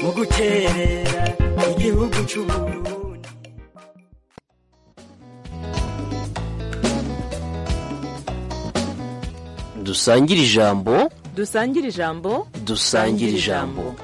mu gukerera igihugu cy'uburundi dusangire ijambo dusangire ijambo dusangire ijambo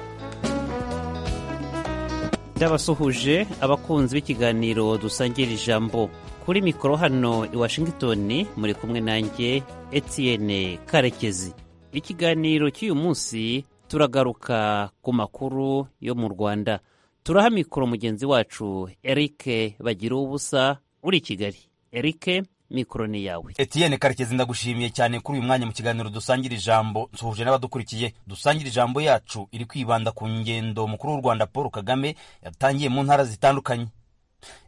ndabasuhuje abakunzi b'ikiganiro dusangira ijambo kuri mikoro hano i washington muri kumwe nanjye etienne karekezi ikiganiro cy'uyu munsi turagaruka ku makuru yo mu rwanda turaha mikoro mugenzi wacu eric bagira ubusa uri i kigali eric mikoro ni yawe etienne karekezi ndagushimiye cyane kuri uyu mwanya mu kiganiro dusangira ijambo nsuhuje n'abadukurikiye dusangira ijambo yacu iri kwibanda ku ngendo umukuru w'u rwanda paul kagame yatangiye mu ntara zitandukanye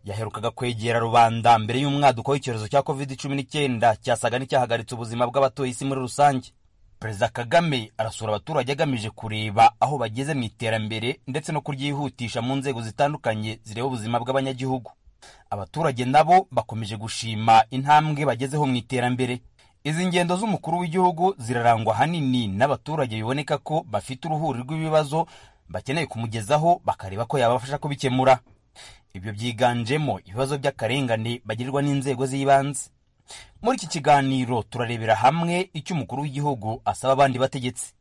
yaherukaga kwegera rubanda mbere y'umwaduko w'icyorezo cya covid cumi n'icyenda cyasaga n'icyahagaritse ubuzima bw'abatuye isi muri rusange perezida kagame arasura abaturage agamije kureba aho bageze mu iterambere ndetse no kuryihutisha mu nzego zitandukanye zireba ubuzima bw'abanyagihugu abaturage nabo bakomeje gushima intambwe bagezeho mu iterambere izi ngendo z'umukuru w'igihugu zirarangwa ahanini n'abaturage biboneka ko bafite uruhuri rw'ibibazo bakeneye kumugezaho bakareba ko yabafasha kubikemura ibyo byiganjemo ibibazo by'akarengane bagirirwa n'inzego z'ibanze muri iki kiganiro turarebera hamwe icyo umukuru w'igihugu asaba abandi bategetsi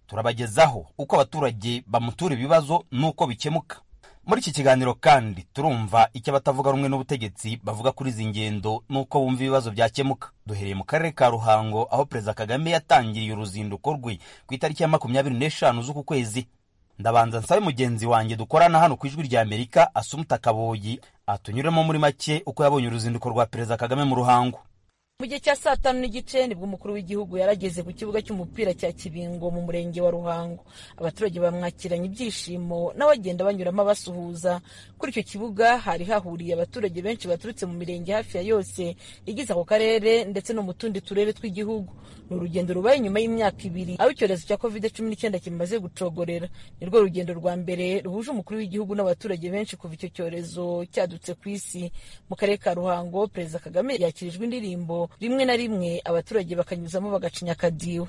turabagezaho uko abaturage bamutura ibibazo n'uko bikemuka muri iki kiganiro kandi turumva icyo abatavuga rumwe n'ubutegetsi bavuga kuri izi ngendo n'uko bumva ibibazo byakemuka duhereye mu karere ka ruhango aho perezida kagame yatangiriye uruzinduko rwe ku itariki ya makumyabiri n'eshanu z'uku kwezi ndabanza nsabe mugenzi wanjye dukorana hano ku ijwi rya amerika asumuta kaboyi atunyuremo muri make uko yabonye uruzinduko rwa perezida kagame mu ruhango mu gihe cya saa tanu n'igice nibwo umukuru w'igihugu yarageze ku kibuga cy'umupira cya kibingo mu murenge wa ruhango abaturage bamwakiranye ibyishimo n'abagenda banyuramo basuhuza kuri icyo kibuga hari hahuriye abaturage benshi baturutse mu mirenge hafi ya yose igize ako karere ndetse no mu tundi turere tw'igihugu ni urugendo rubaye nyuma y'imyaka ibiri aho icyorezo cya covid cumi n'icyenda kimaze gucogorera ni rwo rugendo rwa mbere ruhuje umukuru w'igihugu n'abaturage benshi kuva icyo cyorezo cyadutse ku isi mu karere ka ruhango perezida kagame yakirijwe indirimbo rimwe na rimwe abaturage bakanyuzamo bagacinya akadiho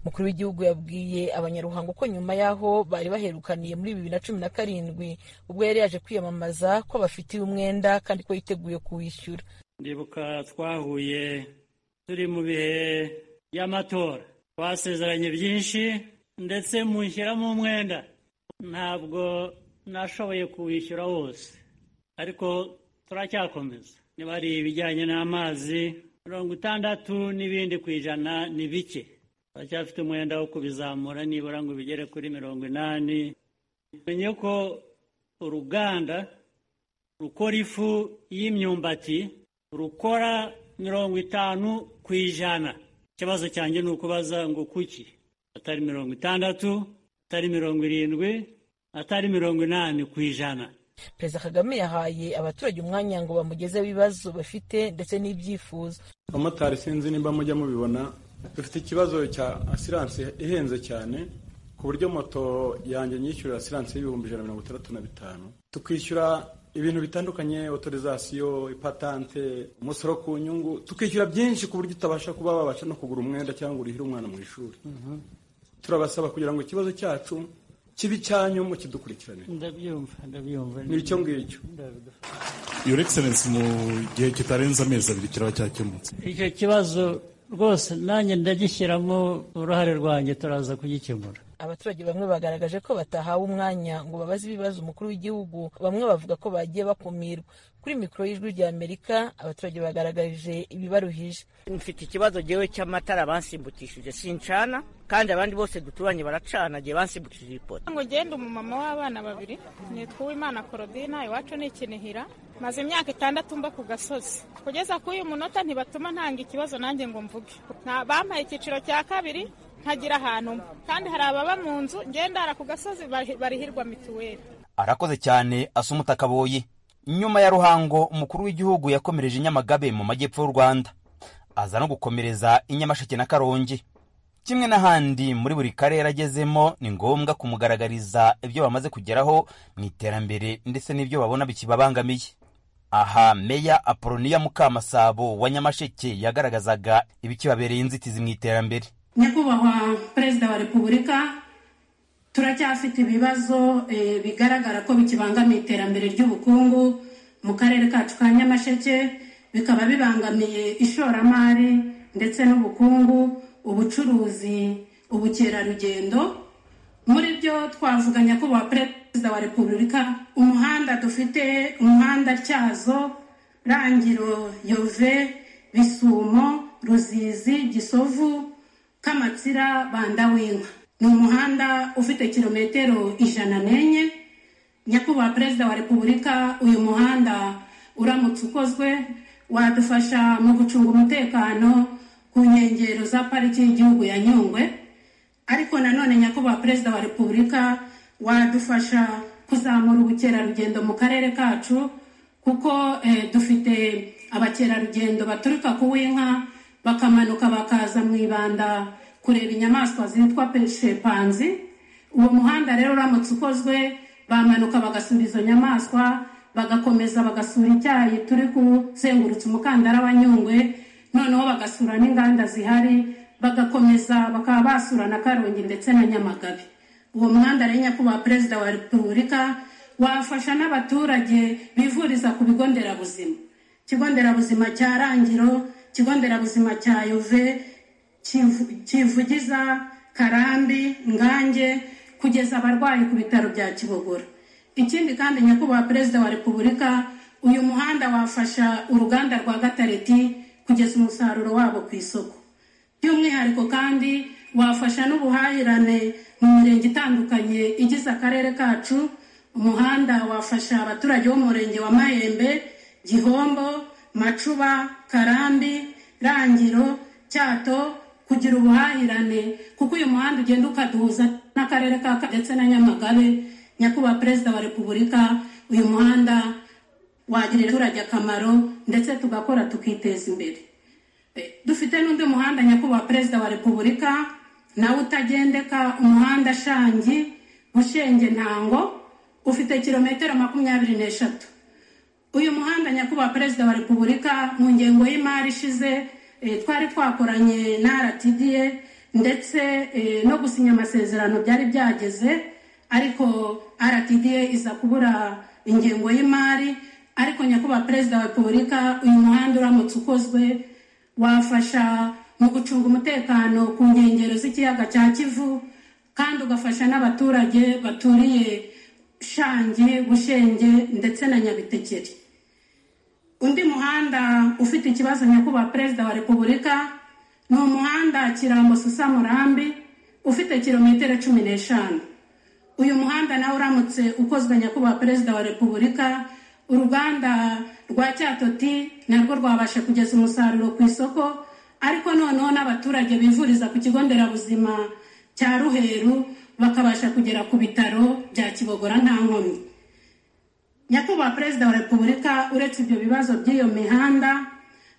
umukuru w'igihugu yabwiye abanyaruhango ko nyuma y'aho bari baherukaniye muri bibiri na cumi na karindwi ubwo yari yaje kwiyamamaza ko bafitiye umwenda kandi ko yiteguye kuwishyura ndibuka twahuye turi mu bihe by'amatora twasezeranye byinshi ndetse mushyiramo umwenda ntabwo nashoboye kuwishyura wose ariko turacyakomeza niba ari ibijyanye n'amazi mirongo itandatu n'ibindi ku ijana ni bike turacyafite umwenda wo kubizamura nibura ngo bigere kuri mirongo inani menye ko uruganda rukora ifu y'imyumbati rukora mirongo itanu ku ijana ikibazo cyanjye ni ukubaza ngo kuki atari mirongo itandatu atari mirongo irindwi atari mirongo inani ku ijana perezida kagame yahaye abaturage umwanya ngo bamugezeho ibibazo bafite ndetse n'ibyifuzo abamotari sinzi nimba mujya mubibona dufite ikibazo cya asiranse ihenze cyane ku buryo moto yanjye nyishyura asiranse y'ibihumbi ijana na mirongo itandatu na bitanu tukishyura ibintu bitandukanye otorizasiyo ipatante umusoro ku nyungu tukishyura byinshi ku buryo utabasha kuba wabasha no kugura umwenda cyangwa urihire umwana mu ishuri turabasaba kugira ngo ikibazo cyacu kibe icyanyu kidukurikirane ndabyumva ndabyumva ni icyo ngicyo iyo egiserensi mu gihe kitarenze amezi abiri kiraba cyakemutse icyo kibazo rwose nanjye ndagishyiramo uruhare rwanjye turaza kugikemura abaturage bamwe bagaragaje ko batahawe umwanya ngo babaze ibibazo umukuru w'igihugu bamwe bavuga ko bagiye bakumirwa kuri mikoro y'ijwi rya amerika abaturage bagaragaje ibibaruhije mfite ikibazo gewe cy'amatara bansimbukishije sincana kandi abandi bose duturanye baracana gihe bansimbukishije ipoto ngo ngende umumama w'abana babiri nitwa uwimana korodina iwacu ni ikinihira maze imyaka itandatu mba ku gasozi kugeza kuri uyu munota ntibatuma ntanga ikibazo nanjye ngo mvuge bampaye icyiciro cya kabiri ntagira ahantu kandi hari ababa mu nzu ngendara ku gasozi barihirwa mituweli arakoze cyane asa umutakaboyi nyuma ya ruhango umukuru w'igihugu yakomereje i nyamagabe mu majyepfo y'u rwanda aza no gukomereza i nyamasheke na karongi kimwe n'ahandi muri buri karere agezemo ni ngombwa kumugaragariza ibyo bamaze kugeraho mu iterambere ndetse n'ibyo babona bikibabangamiye aha meya apoloniya mukamasabo wa nyamasheke yagaragazaga ibikibabereye inzitizi mu iterambere nyakubahwa perezida wa repubulika turacyafite ibibazo eh, bigaragara ko bikibangamiye iterambere ry'ubukungu mu karere kacu ka nyamasheke bikaba bibangamiye ishoramari ndetse n'ubukungu ubucuruzi ubukerarugendo muri byo twavuga nyakubahwa perezida wa repubulika umuhanda dufite umuhanda tyazo rangiro yove bisumo ruzizi gisovu kamatsira bandawinka ni umuhanda ufite kilometero ijana n'enye nyakubahwa perezida wa repubulika uyu muhanda uramutse ukozwe wadufasha mu gucunga umutekano ku nkengero za pariki y'igihugu ya nyungwe ariko nanone nyakubahwa perezida wa repubulika wadufasha kuzamura ubukerarugendo mu karere kacu kuko eh, dufite abakerarugendo baturuka ku w'inka bakamanuka bakaza mu ibanda kureba inyamaswa zitwa peshepanzi uwo muhanda rero uramutse ukozwe bamanuka bagasura izo nyamaswa bagakomeza bagasura icyayi turi kuzengurutsa umukandara wa nyungwe noneho bagasura n'inganda zihari bagakomeza bakaba basura na karongi ndetse na nyamagabe uwo muhanda rero nyakubahwa perezida wa repubulika wafasha n'abaturage bivuriza ku bigo nderabuzima ikigo nderabuzima cya rangiro ikigo nderabuzima cya yove Kivu- kivugiza karambi ngange kugeza abarwayi ku bitaro bya kibogora ikindi kandi nyakubahwa perezida wa repubulika uyu muhanda wafasha uruganda rwa gatareti kugeza umusaruro wabo ku isoko by'umwihariko kandi wafasha n'ubuhahirane mu mirenge itandukanye igize akarere kacu umuhanda wafasha abaturage bo mu murenge wa mahembe gihombo macuba karambi rangiro cyato kugira ubuhahirane kuko uyu muhanda ugenda ukaduhuza n'akarere ka Ka- ndetse na nyamagabe nyakubahwa perezida wa repubulika uyu muhanda wagirira abaturage akamaro ndetse tugakora tukiteza imbere Eh, dufite n'undi muhanda nyakubahwa perezida wa repubulika nawe utagendeka umuhanda shangi bushenge ntango ufite kilometero makumyabiri n'eshatu uyu muhanda nyakubahwa perezida wa repubulika mu ngengo y'imari ishize eh, twari twakoranye na rtda ndetse eh, no gusinya amasezerano byari byageze ariko rtda iza kubura ingengo y'imari ariko nyakubahwa perezida wa repubulika uyu muhanda uramutse ukozwe wafasha mu gucunga umutekano ku nkengero z'ikiyaga cya kivu kandi ugafasha n'abaturage baturiye shange bushenge ndetse na nyabitekeri undi muhanda ufite ikibazo nyakubahwa perezida wa repubulika ni umuhanda kirambo susamurambi ufite kilometero cumi n'eshanu uyu muhanda nawe uramutse ukozwe nyakubahwa perezida wa repubulika uruganda rwa cyatoti narwo rwabasha kugeza umusaruro ku isoko ariko noneho n'abaturage bivuriza ku kigo nderabuzima cya ruheru bakabasha kugera ku bitaro bya kibogora nta nkomyi nyakubahwa perezida wa repubulika uretse ibyo bibazo by'iyo mihanda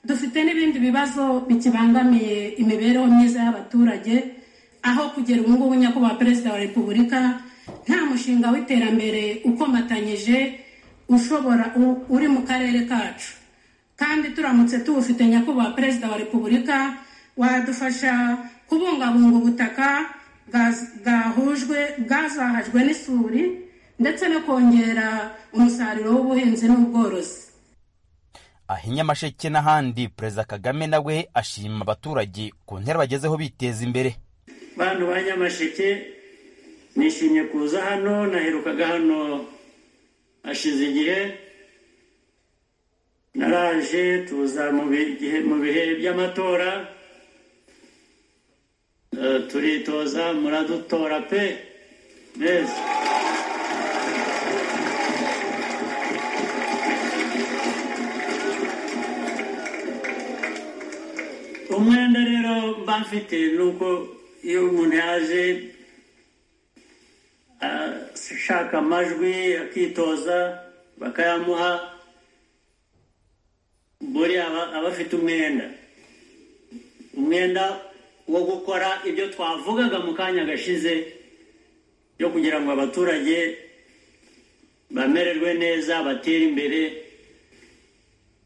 dufite n'ibindi bibazo bikibangamiye imibereho myiza y'abaturage aho kugera ubu ngubu nyakubahwa perezida wa repubulika nta mushinga w'iterambere ukomatanyije ushobora u- uri mu karere kacu kandi turamutse tuwufite nyakubahwa perezida wa repubulika wadufasha kubungabunga ubutaka bwaz- bwahujwe bwazahajwe n'isuri ndetse no kongera umusaruro w'ubuhinzi n'ubworozi aha i nyamasheke n'ahandi perezida kagame nawe ashima abaturage ku ntera bagezeho biteza imbere bantu ba nyamasheke nishimye kuza hano naherukaga hano hashize igihe naraje tuza mu bi- gihe- mu bihe by'amatora Eh, turitoza muradutora pe neza umwenda rero mba mfite ni uko iyo umuntu yaje ashaka amajwi akitoza bakayamuha buriya aba aba afite umwenda umwenda wo gukora ibyo twavugaga mu kanya gashize byo kugira ngo abaturage bamererwe neza batere imbere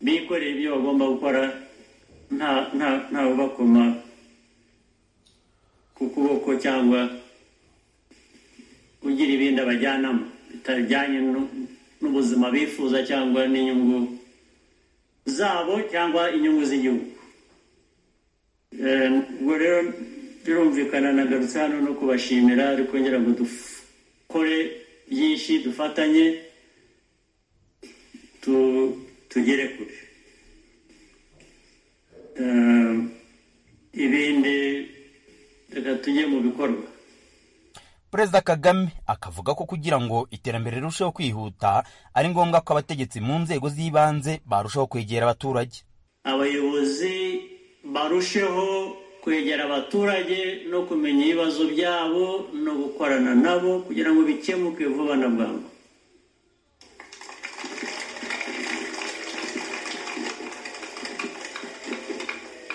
bikoreye ibyo bagomba gukora nta nta nta ubakoma ku kuboko cyangwa ugira ibindi abajyanamo bitajyanye nu- n'ubuzima bifuza cyangwa n'inyungu zabo cyangwa inyungu z'igihugu Eh, ubwo rero birumvikana nagarutse hano no kubashimira ariko ngira ngo dukore byinshi dufatanye tu- tugere kure Eh, ibindi reka tujye mu bikorwa perezida kagame akavuga ko kugira ngo iterambere rirusheho kwihuta ari ngombwa ko abategetsi mu nzego z'ibanze barushaho kwegera abaturage abayobozi barusheho kwegera abaturage no kumenya ibibazo byabo no gukorana nabo kugira ngo bikemuke vuba na bwangu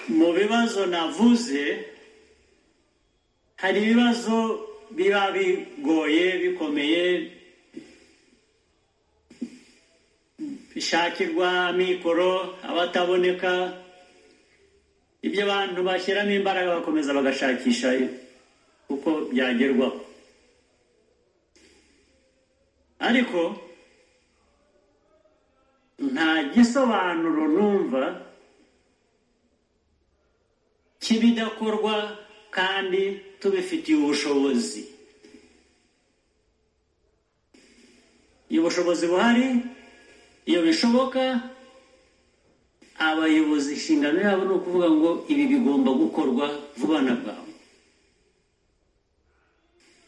mu bibazo navuze hari ibibazo biba bigoye bikomeye bishakirwa amikoro abataboneka ibyo abantu bashyiramo imbaraga bakomeza bagashakisha uko byagerwaho ariko nta gisobanuro numva cy'ibidakorwa kandi tubifitiye ubushobozi iyo bushobozi buhari iyo bishoboka abayobozi inshingano yabo ni ukuvuga ngo ibi bigomba gukorwa vuba na bwangu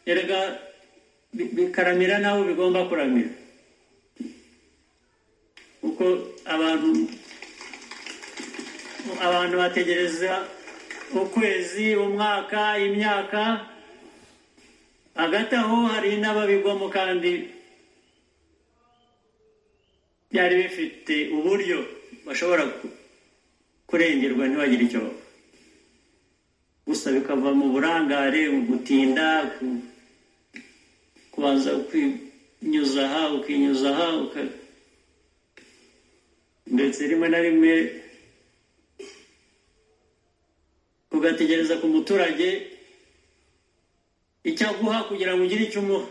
erega bi- bikaramira n'abo bigomba kuramira kuko abantu abantu bategereza ukwezi umwaka imyaka hagati aho hari n'ababigwamo kandi byari bifite uburyo bashobora ku- kurengerwa ntibagire icyo baba gusa bikava mu burangare mu gutinda ku- kubanza kwinyuza aha ukinyuza aha uka- ndetse rimwe na rimwe ugategereza ku muturage icyo aguha kugira ngo ugire icyo umuha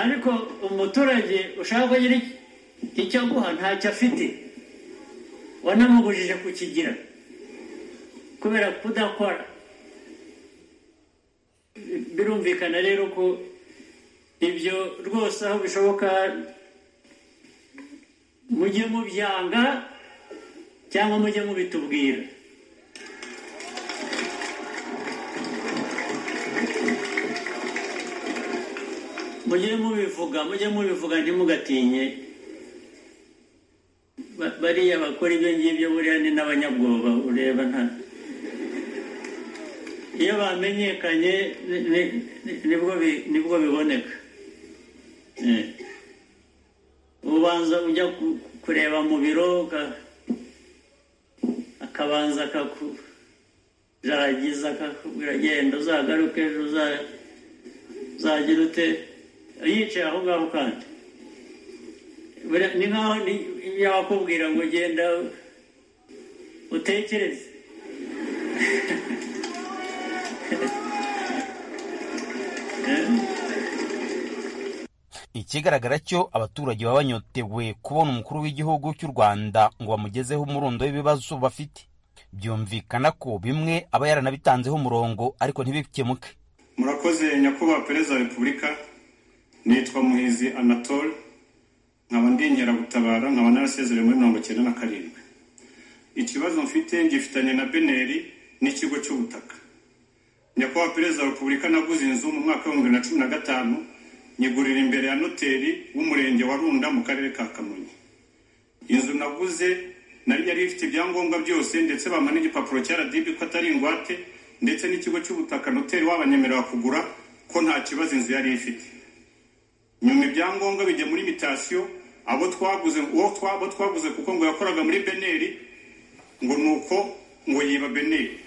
ariko umuturage ushaka ko agira icyo aguha ntacyo afite wanamubujije kukigira kubera kudakora birumvikana rero ko ibyo rwose aho bishoboka mujye mubyanga cyangwa mujye mubitubwira mujye mubivuga mujye mubivuga ntimugatinye Ba- bariya bakora ibyo ngibyo buriya ni n'abanyabwoba ureba nta iyo bamenyekanye ni- ni- ni- nibwo bi- nibwo biboneka Eh. ubanza ujya ku- kureba mu biro uka- akabanza akakujaragiza akakubwira genda uzagaruke ejo uza- uzagira ute yicaye aho ngaho kandi Buriya ni nkaho ni- yabakubwira ngo genda utekereze ikigaragara cyo abaturage baba banyotewe kubona umukuru w'igihugu cy'u rwanda ngo bamugezeho umurundo w'ibibazo bafite byumvikana ko bimwe aba yaranabitanzeho umurongo ariko ntibikemuke murakoze nyakubahwa perezida wa repubulika nitwa muhizi anatole nkaba ndi inkeragutabara nkaba narasezerewe muri mirongo icyenda na karindwi ikibazo mfite ngifitanye na beneri n'ikigo cy'ubutaka nyakubahwa perezida wa repubulika naguze inzu mu mwaka w'ibihumbi bibiri na cumi na gatanu nyigurira imbere ya noteri w'umurenge wa runda mu karere ka kamonyi inzu naguze nari yari ifite ibyangombwa byose ndetse bampa n'igipapuro cya radibi ko atari ingwate ndetse n'ikigo cy'ubutaka noteri wabanyemerera kugura ko nta kibazo inzu yari ifite nyuma ibyangombwa bijya muri mitasiyo abo twaguze uwo twa- abo twaguze kuko ngo yakoraga muri beneri ngo nuko ngo yiba beneri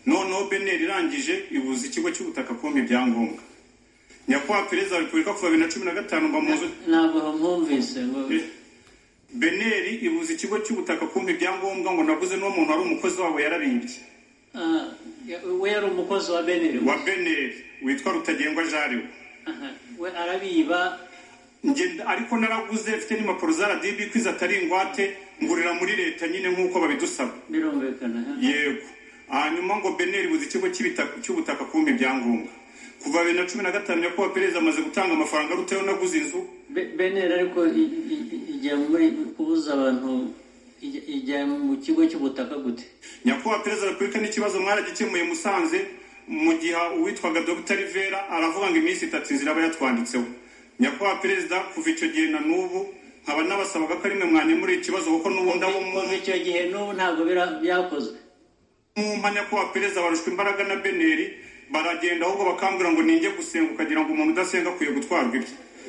noneho beneri irangije ibuza ikigo cy'ubutaka kumpa ibyangombwa nyakubahwa perezida wa repubulika kuva bibiri na cumi na gatanu mba muzi ntabwo bamwumvise ngo- beneri ibuza ikigo cy'ubutaka kumpa ibyangombwa ngo naguze n'uwo muntu wari umukozi wabo yarabimbye Ah, we yari umukozi wa beneri wa beneri witwa rutagengwa jariwe Aha, we arabiba Njye- ariko naraguze mfite n'impapuro za radiyo ibikwiza atari ingwate ngurira muri leta nyine nk'uko babidusaba birumvikana aha. yego hanyuma ngo beneri buze ikigo cy'ibitaka- cy'ubutaka kumpa ibyangombwa kuva bibiri na cumi na gatanu nyakubahwa perezida amaze gutanga amafaranga arutayeho naguze inzu Be- beneri ariko i- i- i- ijya muri kubuza abantu ijya- ijya mu kigo cy'ubutaka gute nyakubahwa perezida wa repubulika n'ikibazo mwaragikemuye musanze mu gihe uwitwaga dr rivera aravuga ngo iminsi itatu inzira aba yatwanditseho nyakubahwa perezida kuva icyo gihe na n'ubu nkaba nabasabaga ko ari mwe mwanyemurira ikibazo kuko n'ubundi abo kuva icyo gihe n'ubu ntabwo bira- byakozwe mwumva nyakubahwa perezida barushwa imbaraga na beneri baragenda ahubwo bakambwira ngo ninjye gusenga ukagira ngo umuntu udasenga akwiye gutwarwa ibye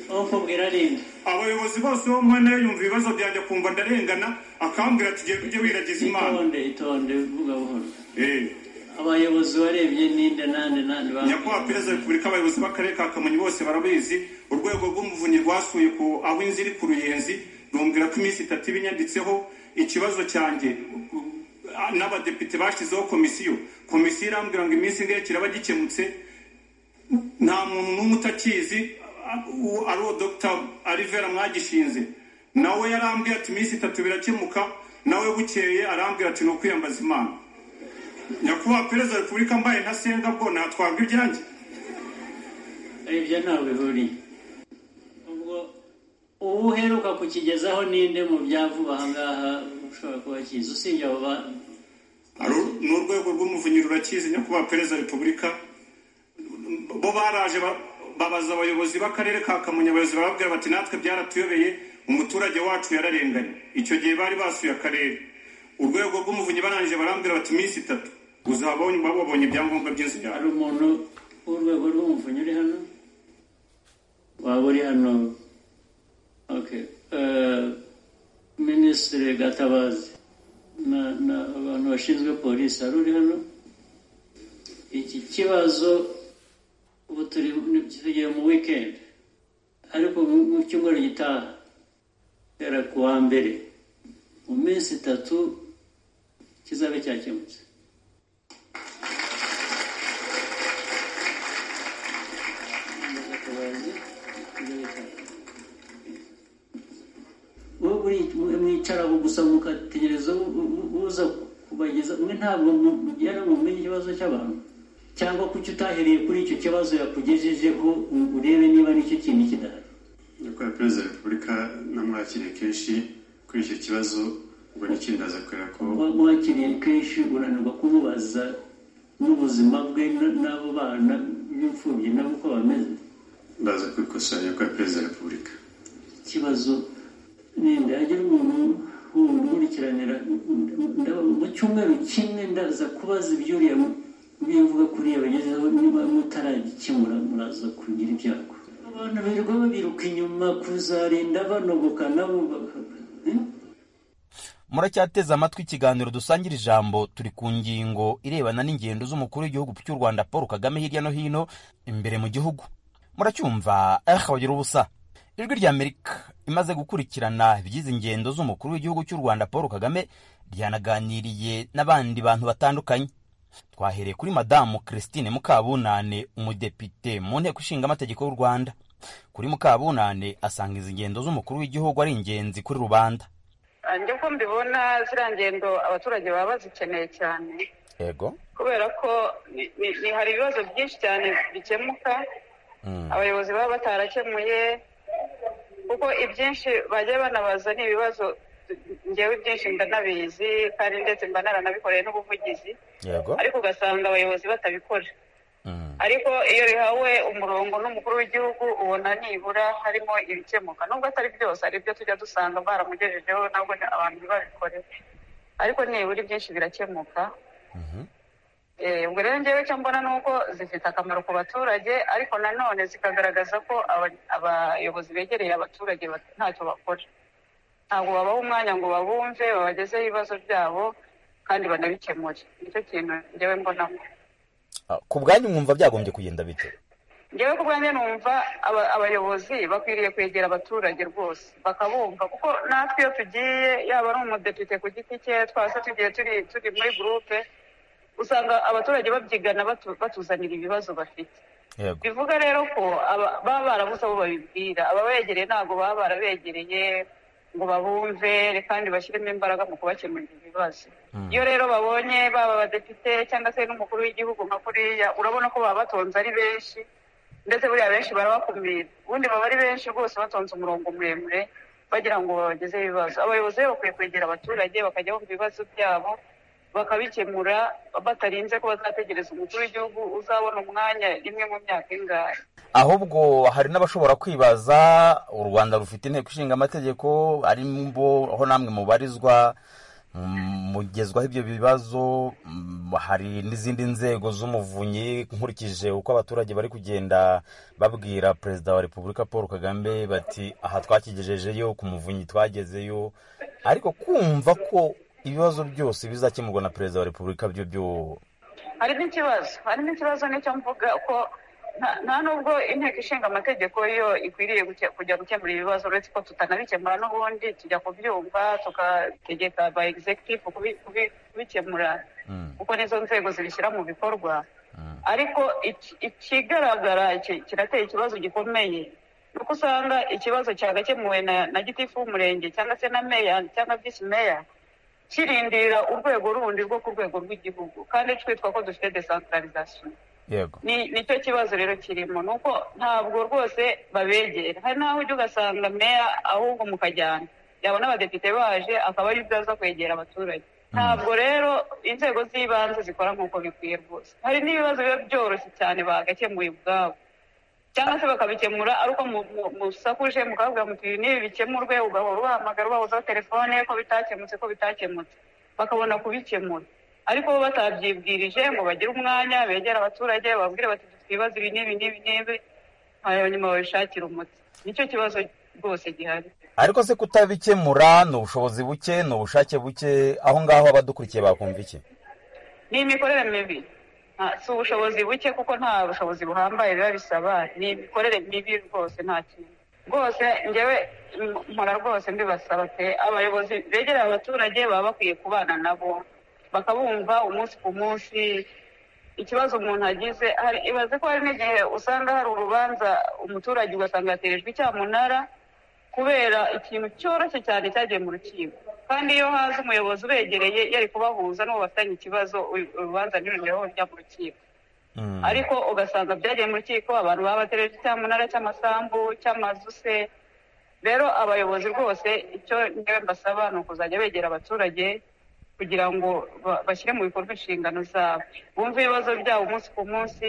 ukubwira rindi abayobozi bose bo mwene yumva ibibazo byanjye akumva ndarengana akambwira ati "Jye- ujye wiragiza imana itonde itonde vuga buhoro Eh. abayobozi warebye ninde nande nande nyakubahwa perezida wa repubulika abayobozi b'akarere ka kamonyi bose barabizi urwego rw'umuvunyi rwasuye ku aho inzu iri ku ruyenzi rumbwira ko iminsi itatu iba inyanditseho ikibazo cyanjye ah, n'abadepite bashyizeho komisiyo komisiyo irambwira ngo iminsi ingahe kiraba gikemutse nta muntu n'umwe utakizi ah, uwo ari uwo dr alivera mwagishinze nawe yarambwiye ati iminsi itatu birakemuka nawe bukeye arambwira ati ni ukwiyambaza imana nyakubahwa perezida wa repubulika mbaye ntasenga bwo natwabwa ibyanjye ibyo ntabwo bihuriye ubwo uwo uheruka kukigezaho ninde mu byavuba ahangaha ushobora kuba akizi usibye abo ba- Aru- ni urwego rw'umuvunyi rurakizi nyakubahwa perezida wa repubulika bo baraje ba- babaza abayobozi b'akarere ka kamonyi abayobozi barababwira bati natwe byaratuyobeye umuturage wacu yararenganye icyo gihe bari basuye akarere urwego rw'umuvunyi barangije barambwira bati iminsi itatu uzaba waba wabonye ibyangombwa by'inzu yawe hari umuntu w'urwego rw'umuvunyi uri hano waba uri hano okay Eh, minisitiri gatabazi na- na abantu bashinzwe polisi hari uri hano iki kibazo ubu turi tugiye mu wikendi ariko mu- mu cyumweru gitaha guhera ku wa mbere mu minsi itatu kizabe cyakemutse wowe buri- mwicara aho gusa mugategereza u- u- uza kubageza mwe ntabwo mu- mugera ngo mumenye ikibazo cy'abantu cyangwa kuki utahereye kuri icyo kibazo yakugejejeho ngo urebe niba nicyo kintu kidahari nyakubahwa perezida wa repubulika namwakiriye kenshi kuri icyo kibazo ubwo n'ikindi aza kubera ko Kuba mwakiriye kenshi uranirwa kumubaza n'ubuzima bwe n- n'abo bana b'imfubyi nabo uko bameze ndaza kubikosora nyakubahwa perezida wa repubulika ikibazo ninde hagira umuntu wundi ukurikiranira ndaba mu cyumweru kimwe ndaza kubaza ibyuriya bimvuga kuri iyo bagezeho niba mutaragikemura muraza kugira ibyago abantu birirwa babiruka inyuma kuzarinda banogoka nabo muracyateze amatwi ikiganiro dusangira ijambo turi ku ngingo irebana n'ingendo z'umukuru w'igihugu cy'u rwanda paul kagame hirya no hino imbere mu gihugu muracyumva eh bagira ubusa ijwi rya amerika imaze gukurikirana ibigize ingendo z'umukuru w'igihugu cy'u rwanda paul kagame ryanaganiriye n'abandi bantu batandukanye twahereye kuri madamu christine mukabunane umudepite mu nteko ishinga amategeko y'u rwanda kuri mukabunane asanga izi ngendo z'umukuru w'igihugu ari ingenzi kuri rubanda njye uko mbibona ziriya ngendo abaturage baba bazikeneye cyane yego kubera ko ni- ni- ni- hari ibibazo byinshi cyane bikemuka abayobozi baba batarakemuye kuko ibyinshi bajya banabaza ni ibibazo ngewe ibyinshi ndanabizi kandi ndetse mba naranabikoreye n'ubuvugizi yego ariko ugasanga abayobozi batabikora ariko iyo bihawe umurongo n'umukuru w'igihugu ubona nibura harimo ibikemuka nubwo atari byose hari ibyo tujya dusanga baramugejejeho nabwo ni- abantu ntibabikorere ariko nibura ibyinshi birakemuka Eh, ubwo rero ngewe icyo mbona ni uko zifite akamaro ku baturage ariko nanone zikagaragaza ko aba- abayobozi begereye abaturage bat- ntacyo bakora ntabwo babaha umwanya ngo babumve babagezeho ibibazo byabo kandi banabikemure nicyo kintu ngewe mbonamo ku bwanyu mwumva byagombye kugenda bite ngewe ku bwanjye numva aba- abayobozi bakwiriye kwegera abaturage rwose bakabumva kuko natwe iyo tugiye yaba ari umudepite ku giti cye twase tugiye turi turi muri gurupe usanga abaturage babyigana batu- batuzanira ibibazo bafite yego bivuga rero ko aba- baba barabuze abo babibwira ababegereye ntabwo baba barabegereye ngo babumve kandi bashyiremo imbaraga mu kubakemurira ibibazo iyo rero babonye baba abadepite cyangwa se n'umukuru w'igihugu nka kuriya urabona ko baba batonze ari benshi ndetse buriya benshi barabakumira ubundi baba ari benshi rwose batonze umurongo muremure bagira ngo babagezeho ibibazo abayobozi rero bakwiye kwegera abaturage bakajya bumva ibibazo byabo bakabikemura batarinze ko bazategereza umukuru w'igihugu uzabona umwanya rimwe mu myaka ingahe ahubwo hari n'abashobora kwibaza u rwanda rufite inteko ishinga amategeko arimo aho namwe mubarizwa mm, mugezwaho ibyo bibazo mm, hari n'izindi nzego z'umuvunyi nkurikije uko abaturage bari kugenda babwira perezida wa repubulika paul kagame bati aha twakigejejeyo ku muvunyi twagezeyo ariko kumva ko ibibazo byose bizakemurwa na perezida wa repubulika byo byo harimo ikibazo harimo ikibazo nicyo mvuga ko nta- nta nubwo inteko ishinga amategeko yo ikwiriye guke- kujya gukemura ibibazo uretse ko tutanabikemura n'ubundi tujya kubyumva tugategeka ba executive kubi- kubi- kubikemura kuko nizo nzego zibishyira mu bikorwa ariko iki- ikigaragara ki- kirateye ikibazo gikomeye ni uko usanga ikibazo cyagakemuwe na na gitifu w'umurenge cyangwa se na meya cyangwa visi meya kirindira urwego rundi rwo ku rwego rw'igihugu kandi twitwa ko dufite decentralization yego ni nicyo kibazo rero kirimo ni uko ntabwo rwose babegera hari n'aho ujya ugasanga meya ahubwo mukajyana yabona abadepite baje akaba ari byo aza kwegera abaturage ntabwo rero inzego z'ibanze zikora nk'uko bikwiye rwose hari n'ibibazo biba byoroshye cyane bagakemuye ubwabo cyangwa se bakabikemura ari uko mu- mu- musakuje mukababwira muti ibi n'ibi bikemurwe ugahora ubahamagara ubahozaho telefone ko bitakemutse ko bitakemutse bakabona kubikemura ariko bo batabyibwirije ngo bagire umwanya begere abaturage bababwire bati dufite ibibazo ibi n'ibi n'ibi n'ibi hanyuma babishakire umuti nicyo kibazo rwose gihari ariko se kutabikemura ni ubushobozi buke ni ubushake buke aho ngaho abadukurikiye bakumva iki ni imikorere mibi Nta- si ubushobozi buke kuko nta bushobozi buhambaye biba bisaba ni imikorere mibi rwose nta kintu rwose ngewe m- mpora rwose mbibasaba pe abayobozi begereye abaturage baba bakwiye kubana nabo bakabumva umunsi ku munsi ikibazo umuntu agize hari ibaze ko hari n'igihe usanga hari urubanza umuturage ugasanga yaterejwe icyamunara kubera ikintu cyoroshye cyane cyagiye mu rukiko kandi iyo haza umuyobozi ubegereye yari kubahuza n'uwo bafitanye ikibazo uyu- urubanza ntirugereho rujya mu rukiko ariko ugasanga byagiye mu rukiko abantu baba batereje cyamunara cy'amasambu cy'amazu se rero abayobozi rwose icyo ngewe mbasaba ni ukuzajya begera abaturage kugira ngo ba- bashyire mu bikorwa inshingano zabo bumve ibibazo byabo umunsi ku munsi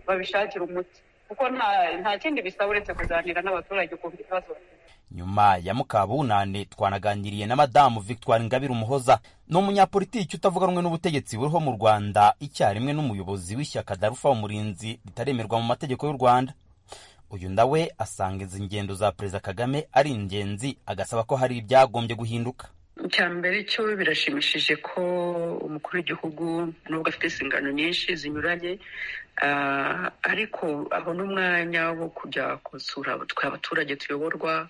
babishakire umuti kuko nta nta kindi bisaba uretse kuganira n'abaturage ukumva ikibazo bafite nyuma ya mukabunane twanaganiriye na madamu victoire ngabire umuhoza ni umunyapolitiki utavuga rumwe n'ubutegetsi buriho mu rwanda icyarimwe n'umuyobozi w'ishyaka darufa umurinzi ritaremerwa mu mategeko y'u rwanda uyu nawe asanga izi ngendo za perezida kagame ari ingenzi agasaba ko hari ibyagombye guhinduka icya mbere cyo birashimishije ko umukuru w'igihugu nubwo afite inshingano nyinshi zinyuranye ah, ariko abona umwanya wo kujya gusura twe abaturage tuyoborwa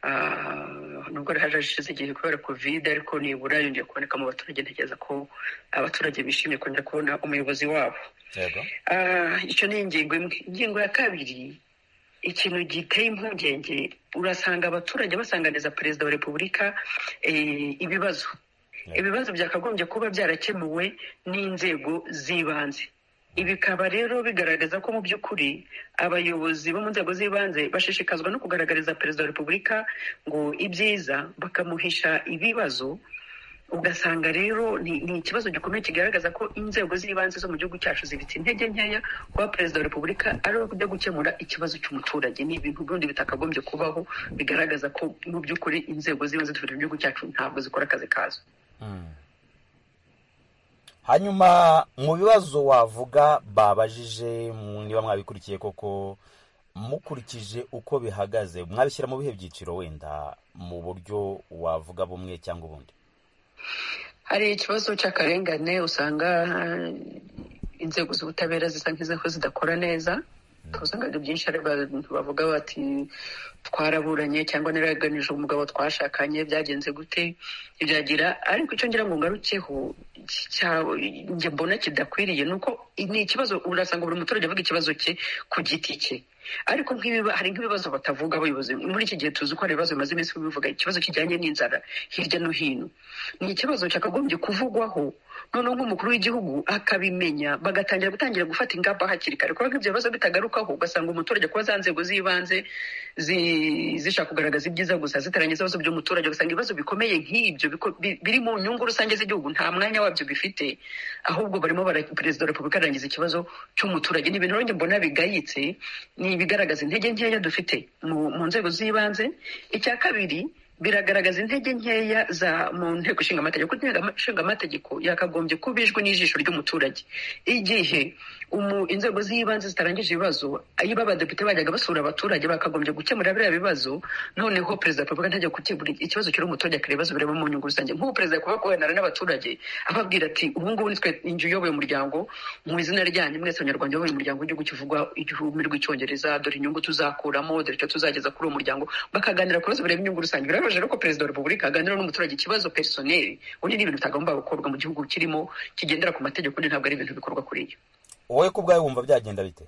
ah, nubwo hari hashize igihe kubera kovide ariko nibura yongeye kuboneka mu baturage ntekereza ko abaturage bishimiye kongera kubona umuyobozi wabo yego Ah, icyo ni ingingo imwe ingingo ya kabiri ikintu giteye impungenge urasanga abaturage basanganiza perezida wa repubulika eh, ibibazo ibibazo byakagombye kuba byarakemuwe n'inzego z'ibanze bikaba rero bigaragaza ko mu by'ukuri abayobozi bo mu nzego z'ibanze bashishikazwa no kugaragariza perezida wa repubulika ngo ibyiza bakamuhisha ibibazo ugasanga rero ni ni ikibazo gikomeye kigaragaza ko inzego z'ibanze zo mu gihugu cyacu zibitse intege nkeya kuba perezida wa repubulika ari we ujya gukemura ikibazo cy'umuturage ni ibintu byundi bitakagombye kubaho bigaragaza ko mu by'ukuri inzego z'ibanze dufite mu gihugu cyacu ntabwo zikora akazi kazo hanyuma mu bibazo wavuga babajije mu- niba mwabikurikiye koko mukurikije uko bihagaze mwabishyira mu bihe byiciro wenda mu buryo wavuga bumwe cyangwa ubundi hari ikibazo cy'akarengane usanga eh, inzego z'ubutabera zisa nk'izaho zidakora neza ubusanganire byinshi hari bavuga bati twaraburanye cyangwa naraganije umugabo twashakanye byagenze gute byagira ariko icyo ngira ngo ngarukeho njye mbona kidakwiriye ni uko ni ikibazo urasanga buri muturage avuga ikibazo cye ku giti cye ariko nk'ibiba hari nk'ibibazo batavuga abayobozi muri iki gihe tuzi ko hari ibibazo bimaze iminsi bivuga ikibazo kijyanye n'inzara hirya no hino ni ikibazo cyakagombye kuvugwaho noneho nk'umukuru w'igihugu akabimenya bagatangira gutangira gufata ingamba hakiri kare kubera ko ibyo bibazo bitagarukaho ugasanga umuturage kuba za nzego z'ibanze zishaka kugaragaza ibyiza gusa zitarangiza ibibazo by'umuturage ugasanga ibibazo bikomeye nk'ibyo biri mu nyungu rusange z'igihugu nta mwanya wabyo bifite ahubwo barimo perezida wa repubulika arangiza ikibazo cy'umuturage ni ibintu mbona bigayitse ni ibigaragaza intege nkeya dufite mu nzego z'ibanze icya kabiri biragaragaza intege nkeya za mu nteko ishinga amategeko inteko ishinga amategeko yakagombye kuba ijwi n'ijisho ry'umuturage igihe inzego z'ibanze zitarangije ibibazo iyo abadepite bajyaga basura abaturage bakagombye gukemura biriya bibazo noneho perezida wa repubulika ntajya gukemura ikibazo kiri umuturage akareba ibibazo bireba mu nyungu rusange nk'ubu perezida kuba guharanira n'abaturage ababwira ati ubu ngubu nitwe inzu uyoboye umuryango mu izina ryanyu mwese abanyarwanda uyoboye umuryango w'igihugu kivugwa igihumbi rw'icyongereza dore inyungu tuzakuramo dore icyo tuzageza kuri uwo muryango bakaganira ku bibazo bireba inyungu rusange birababaje rero ko perezida wa repubulika aganira n'umuturage ikibazo personeli ubu ni ibintu bitagomba gukorwa mu gihugu kirimo kigendera ku mategeko undi ntabwo ari ibintu bikorwa kuri iyo wowe ku bwawe wumva byagenda bite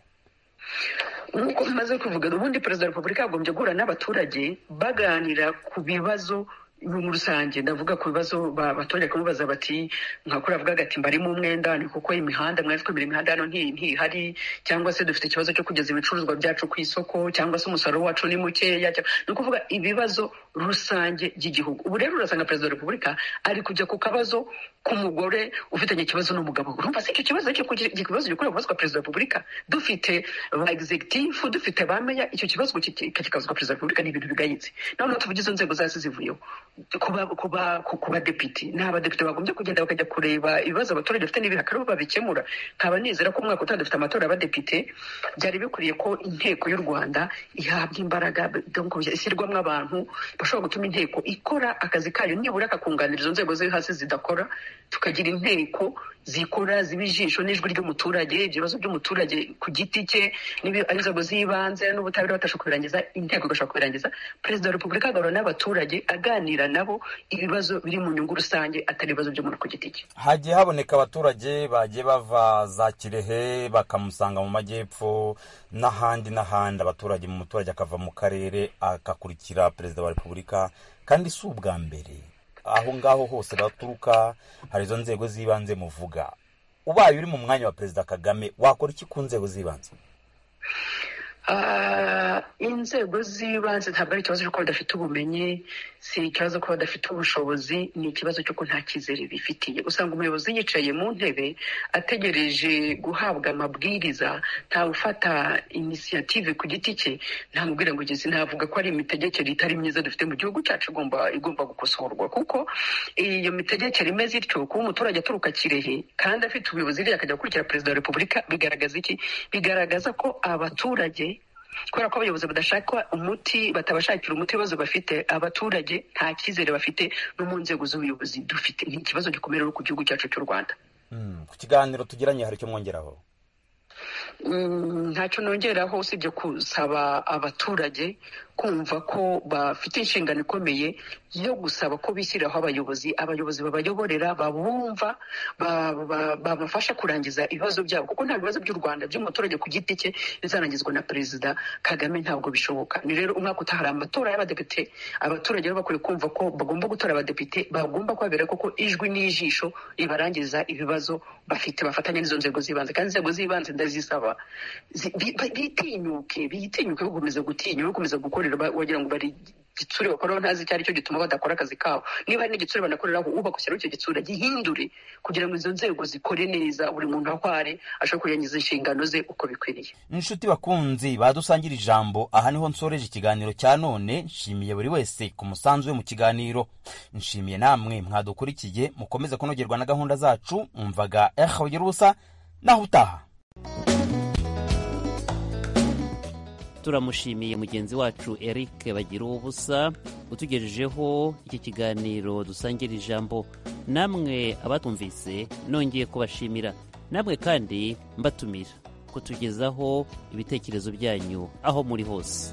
nk'uko bimaze kuvuga ubundi perezida wa repubulika yagombye guhura n'abaturage baganira ku bibazo muri rusange ndavuga ku bibazo abaturage kumubaza bati nkakuri avuga agati mbarimo umwenda ni kuko imihanda mwari twemera imihanda hano ntihari cyangwa se dufite ikibazo cyo kugeza ibicuruzwa byacu ku isoko cyangwa se umusaruro wacu ni mukeya ni ukuvuga ibibazo rusange by'igihugu ubu rero urasanga perezida wa repubulika ari kujya ku kabazo k'umugore ufitanye ikibazo n'umugabo urumva se icyo kibazo ikibazo gikorera kubazwa perezida wa repubulika dufite ba executive dufite ba meya icyo kibazo kikazwa perezida wa repubulika ni ibintu bigayitse noneho tuvuge izo nzego zasi zivuyeho ku badepite ni abadepite bagombye kugenda bakajya kureba ibibazo abaturage bafite n'ibihakaro babikemura nkaba nizera ko umwaka utaha dufite amatora y'abadepite byari bikwiriye ko inteko y'u rwanda ihabwa imbaraga ishyirwamo abantu bashobora gutuma inteko ikora akazi kayo nibura kakunganira izo nzego zo hasi zidakora tukagira inteko zikora ziba ijisho n'ijwi ry'umuturage ibyo bibazo by'umuturage ku giti cye inzego z'ibanze n'ubutabera batabasha kubirangiza inteko igashobora kubirangiza perezida wa repubulika agahura n'abaturage aganira nabo ibibazo biri mu nyungu rusange atari ibibazo by'umuntu ku giti cye hagiye haboneka abaturage bagiye bava za kirehe bakamusanga mu majyepfo n'ahandi n'ahandi abaturage mu muturage akava mu karere agakurikira perezida wa repubulika kandi si ubwa mbere aho ngaho hose baturuka hari izo nzego z'ibanze muvuga ubaye uri mu mwanya wa perezida kagame wakora iki ku nzego z'ibanze inzego z'ibanze ntabwo ari ikibazo cy'uko badafite ubumenyi si ikibazo ko badafite ubushobozi ni ikibazo cy'uko nta cyizere bifitiye usanga umuyobozi yicaye mu ntebe ategereje guhabwa amabwiriza ufata inisiyative ku giti cye ntamubwira ngo igeze ntavuga ko ari imitegekere itari myiza dufite mu gihugu cyacu igomba gukosorwa kuko iyo mitegekere imeze ityo kuba umuturage aturuka kirehe kandi afite ubuyobozi akajya gukurikira perezida wa repubulika bigaragaza iki bigaragaza ko abaturage kubera ko abayobozi badashaka umuti batabashakira umuti ibibazo bafite abaturage nta cyizere bafite no mu nzego z'ubuyobozi dufite ni ikibazo gikomeye rero ku gihugu cyacu cy'u rwanda ku kiganiro tugiranye hari icyo mwongeraho ntacyo nongeraho usibye gusaba abaturage kumva ko bafite inshingano ikomeye yo gusaba ko bishyiriraho abayobozi abayobozi babayoborera babumva babafasha kurangiza ibibazo byabo kuko nta bibazo by'u rwanda by'umuturage ku giti cye bizarangizwa na perezida kagame ntabwo bishoboka ni rero umwaka utaha hari amatora y'abadepite abaturage rero bakwiye kumva ko bagomba gutora abadepite bagomba kubabera kuko ijwi n'ijisho ribarangiza ibibazo bafite bafatanya n'izo nzego z'ibanze kandi inzego z'ibanze ndazisaba bitinyuke bitinyuke bakomeza gutinya bakomeza gukora wagira ngo bari igitsure bakoraho ntazi icyo ari cyo gituma badakora akazi kabo niba hari n'igitsure banakoreraho ubaka ushyiraho icyo gitsure gihindure kugira ngo izo nzego zikore neza buri muntu ahware ashobora kurangiza inshingano ze uko bikwiriye inshuti bakunzi badusangira ijambo aha niho nsoreje ikiganiro cya none nshimiye buri wese ku musanzu we mu kiganiro nshimiye namwe mwadukurikiye mukomeze kunogerwa na gahunda zacu mwumvaga ehawe ubusa naho utaha turamushimiye mugenzi wacu eric bagira ubusa utugejejeho iki kiganiro dusangira ijambo namwe abatumvise nongeye kubashimira namwe kandi mbatumira kutugezaho ibitekerezo byanyu aho muri hose